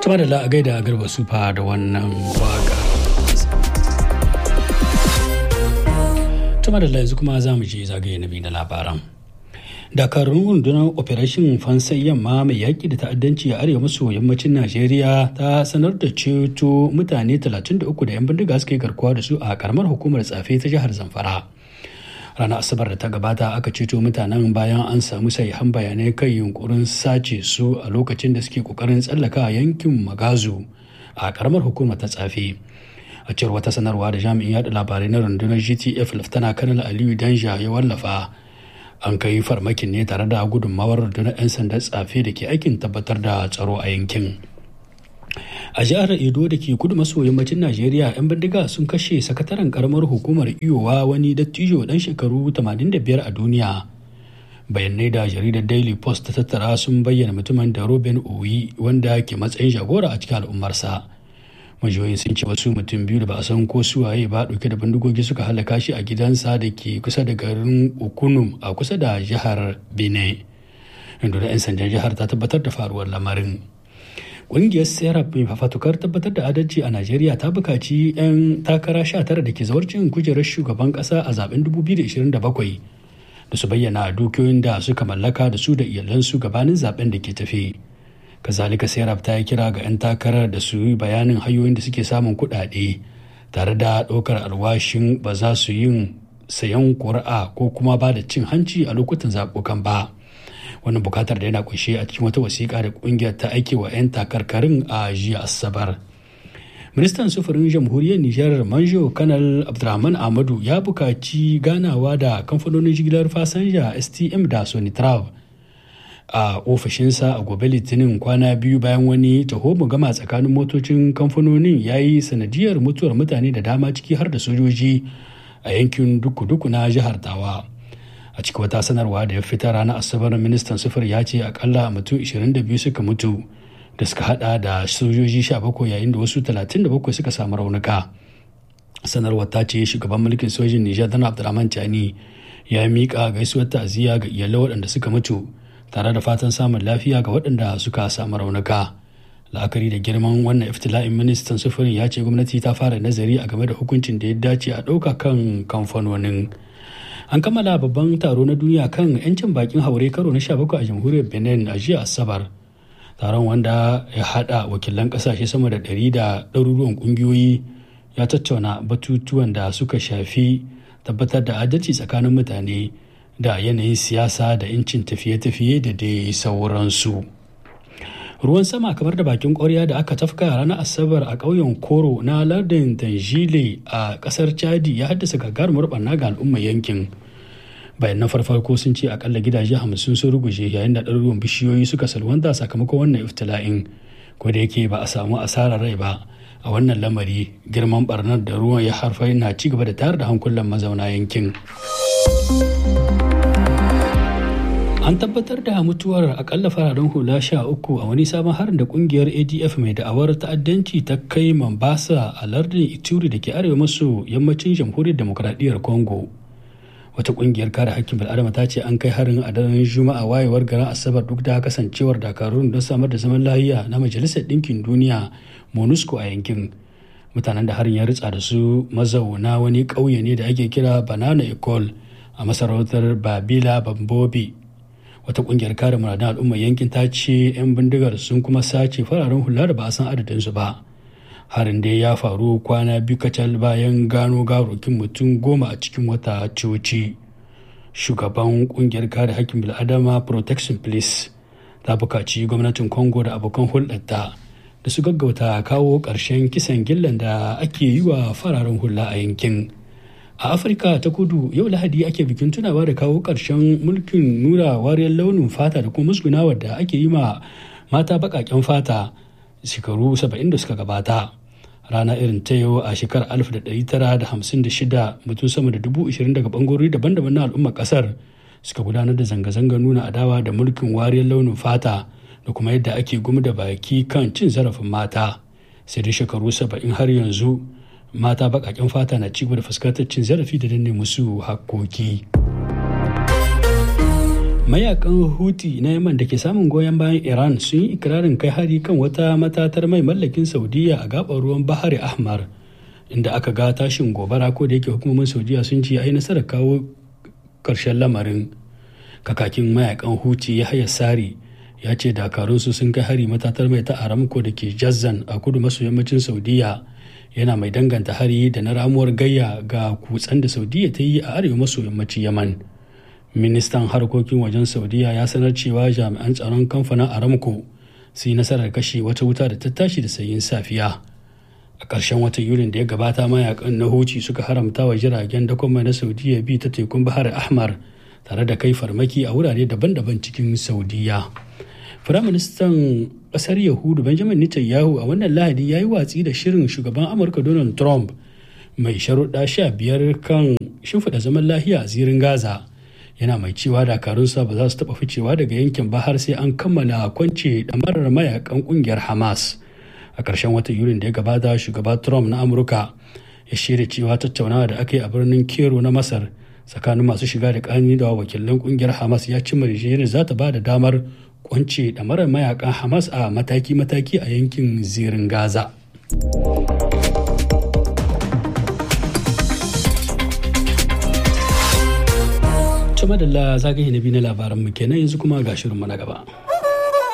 Tuma da la'agai da garba sufa da wannan waka. Tuma da yanzu kuma za mu je zagaye na biyu na labaran. dakarun rundunar operation fansai yamma mai yaƙi da ta'addanci a arewa maso yammacin najeriya ta sanar da ceto mutane 33 da 'yan bindiga suka yi garkuwa da su a karamar hukumar tsafe ta jihar zamfara ranar asabar da ta gabata aka ceto mutanen bayan an samu sahihan bayanai kan yunkurin sace su a lokacin da suke kokarin tsallaka yankin magazu a karamar hukumar ta tsafe a cewar wata sanarwa da jami'in yada labarai na rundunar gtf laftana kanal aliyu danja ya wallafa an kai farmakin ne tare da gudunmawar rundunar 'yan sandan tsafe da ke aikin tabbatar da tsaro a yankin a jihar edo da ke kudu maso yammacin najeriya 'yan bindiga sun kashe sakataren karamar hukumar iyowa wani dattijo dan shekaru 85 a duniya bayanai da jaridar daily post ta tattara sun bayyana mutumin da robin oyi wanda ke matsayin jagora a cikin al'ummarsa majiyoyin sun ce wasu mutum biyu da ba a san ko suwaye ba dauke da bindigogi suka halaka shi a gidansa da ke kusa da garin okunum a kusa da jihar benin inda da 'yan sandan jihar ta tabbatar da faruwar lamarin ƙungiyar serap mai fafatukar tabbatar da adalci a najeriya ta bukaci 'yan takara 19 da ke zawarcin kujerar shugaban ƙasa a zaben 2027 da su bayyana dukiyoyin da suka mallaka da su da iyalansu gabanin zaben da ke tafe. kazalika serap ta yi kira ga 'yan takarar da su yi bayanin hanyoyin da suke samun kuɗaɗe tare da ɗaukar alwashin ba za su yin sayan ƙuri'a ko kuma ba da cin hanci a lokutan zaɓukan ba wannan bukatar da yana kunshe a cikin wata wasiƙa da ƙungiyar ta aike wa 'yan takarkarin a jiya asabar ministan sufurin jamhuriyar nijar manjo kanal abdulrahman ahmadu ya buƙaci ganawa da kamfanonin jigilar fasanja stm da sonitrav a ofishinsa a gobe litinin kwana biyu bayan wani taho gama tsakanin motocin kamfanonin ya yi sanadiyar mutuwar mutane da dama ciki har da sojoji a yankin duku-duku na jihar tawa a cikin wata sanarwa da ya fita ranar asabar ministan sufur ya ce akalla mutum 22 suka mutu da suka hada da sojoji 17 yayin da wasu 37 suka samu raunuka sanarwar ta ce shugaban mulkin sojin nijar dana abdulrahman chani ya miƙa gaisuwar ta'aziyya ga iyalai waɗanda suka mutu tare da fatan samun lafiya ga waɗanda suka samu raunuka la'akari da girman wannan iftila'in ministan sufurin ya ce gwamnati ta fara nazari a game da hukuncin da ya dace a ɗauka kan kamfanonin an kammala babban taro na duniya kan 'yancin bakin haure karo na 17 a jamhuriyar benin a jiya asabar taron wanda ya haɗa wakilan ƙasashe sama da ɗari da ɗaruruwan ƙungiyoyi ya tattauna batutuwan da suka shafi tabbatar da adalci tsakanin mutane da yanayin siyasa da incin tafiye-tafiye da dai sauransu ruwan sama kamar da bakin kwarya da aka tafka ranar asabar a ƙauyen koro na lardin tanjile a ƙasar chadi ya haddasa gagarumar barna ga al'ummar yankin bayan na farfarko sun ce akalla gidaje hamsin sun ruguje yayin da ɗaruruwan bishiyoyi suka salwanta sakamakon wannan iftila'in ko da yake ba a samu asarar rai ba a wannan lamari girman barnar da ruwan ya harfa na ci gaba da tayar da hankulan mazauna yankin an tabbatar da mutuwar akalla fararen hula sha uku a wani sabon harin da kungiyar adf mai da'awar ta'addanci ta kai mambasa a lardin ituri da ke arewa maso yammacin jamhuriyar demokradiyyar congo wata kungiyar kare hakkin bil'adama ta ce an kai harin a daren juma'a wayewar garin asabar duk da kasancewar dakarun don samar da zaman lafiya na majalisar ɗinkin duniya monusco a yankin mutanen da harin ya ritsa da su mazauna wani ƙauye ne da ake kira banana ecole a masarautar babila bambobi wata kungiyar kare muradun al'ummar yankin ta ce 'yan bindigar sun kuma sace fararen hula da ba a san adadinsu ba harin dai ya faru kwana biyu kacal bayan gano garokin mutum goma a cikin wata coci shugaban kungiyar kare hakkin bil'adama protection police ta bukaci gwamnatin congo da abokan hulɗarta da su gaggauta kawo ƙarshen kisan gillan da ake yi wa fararen hula a yankin a afirka ta kudu yau lahadi ake bikin tunawa da kawo ƙarshen mulkin nuna wariyar launin fata da kuma musgunawa da ake yi ma mata baƙaƙen fata shekaru 70 da suka gabata rana irin ta yau a shekarar 1956 mutum sama da dubu ishirin daga bangarori daban-daban na al'ummar kasar suka gudanar da zanga-zanga nuna adawa da mulkin wariyar launin fata da kuma yadda ake gumi da baki kan cin zarafin mata sai dai shekaru 70 har yanzu mata baƙaƙen fata na cigaba da fuskantar cin zarafi da danne musu hakkoki. mayakan huti na yaman da ke samun goyon bayan iran sun yi ikirarin kai hari kan wata matatar mai mallakin saudiya a gabar ruwan bahari ahmar inda aka ga tashin gobara ko da yake hukumomin saudiya sun ce ai nasarar kawo karshen lamarin kakakin mayakan huti ya haya sari ya ce dakarunsu sun kai hari matatar mai ta aramco da ke jazzan a kudu maso yammacin saudiya yana mai danganta hari da na ramuwar gayya ga kutsen da saudiya ta yi a arewa maso yammacin yaman ministan harkokin wajen saudiya ya sanar cewa jami'an tsaron kamfanin aramco su yi nasarar kashe wata wuta da ta tashi da sayin safiya a ƙarshen watan yulin da ya gabata mayakan na huci suka haramta wa jiragen dakon mai na saudiya bi ta tekun bahar ahmar tare da kai farmaki a wurare daban-daban cikin saudiya firaministan ƙasar yahudu benjamin netanyahu a wannan lahadi ya yi watsi da shirin shugaban amurka donald trump mai sharuɗa sha biyar kan shimfiɗa zaman lahiya a zirin gaza yana mai cewa dakarunsa ba za su taɓa ficewa daga yankin ba har sai an kammala kwance ɗamarar mayakan ƙungiyar hamas a ƙarshen watan yulin da ya gabata shugaba trump na amurka ya shirya cewa tattaunawa da aka yi a birnin kero na masar tsakanin masu shiga da ƙani da wakilan ƙungiyar hamas ya cimma yarjejeniyar za ta ba da damar kwance ɗamarar mayakan hamas a mataki-mataki a yankin zirin gaza. Tuma da zagaye na biyu na labaran mu kenan yanzu kuma ga shirinmu na gaba.